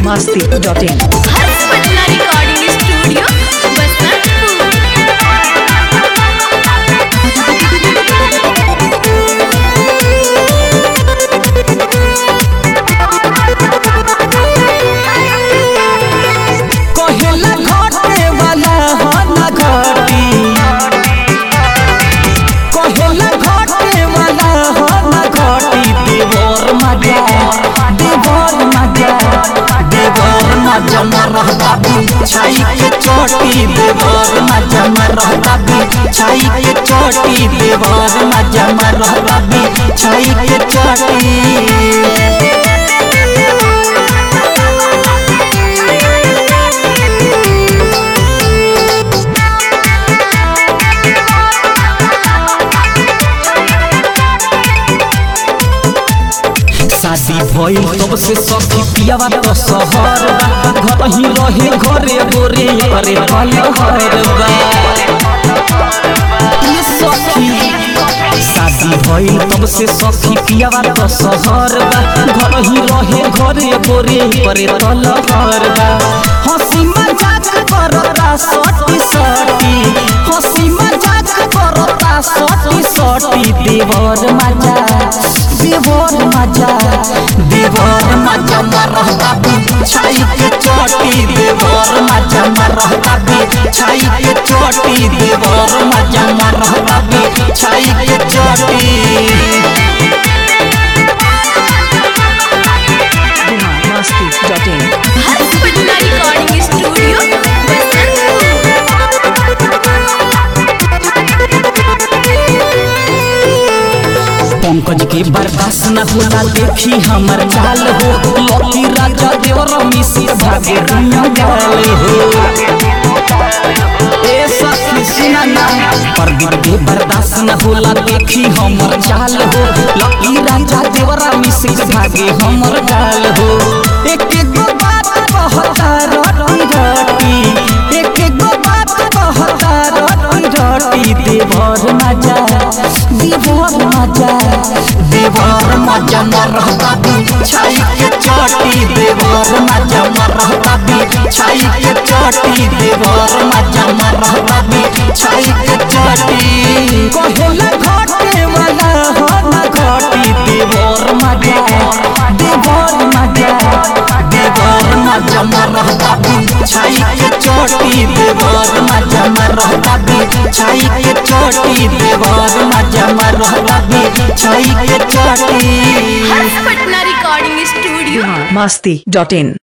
masti.in. Harsh Patna recording studio Basantpur कहेला घटे वाला हो ना घटी कहेला घटे वाला हो ना घटी देवर मजा देवर मजा देवर मजा मरहता छाई के चोटी देवर मजा मरहता छाई के चोटी देवर मजा मरहता छाई के चोटी शादी भइल तब से सखी पियावा तो शहर बा घर ही रहे घरे गोरे करे पलहर बा ये सखी शादी भइल तब से सखी पियावा तो शहर बा घर ही रहे घरे गोरे करे तलहर बा हंसी मजाक करता सटी सटी हंसी मजाक करता सटी सटी देवर मजा देवर मजा देवर मजा मरहता छाई के चोटी देवर मजा मरहता छाई के चोटी देवर मजा मरहता छाई के चोटी masti.in. Harsh Patna recording studio Pankaj के बर्दाश्त न होला देखी हमर चाल हो लकी राजा देवर मिसी भागे दुनिया गाल हो ए सखी सुना ना प्रदीप के बर्दाश्त न होला देखी हमर चाल हो लकी राजा देवर मिसी भागे हमर गाल हो एक एक गो बात कहता रटी रटी एक एक गो बात कहता रटी रटी देवर मजा देवर मजा देवर मजा मरहता छाई के चोटी देवर मजा मरहता छाई के चोटी देवर मजा मरहता छाई के चोटी कहेला घटे वाला हो ना घटी देवर मजा देवर मजा देवर मजा मरहता छाई के चोटी देवर मजा मरहता छाई के चोटी देवर मजा मरहता छाई के चोटी हर्ष पटना रिकॉर्डिंग स्टूडियो masti.in.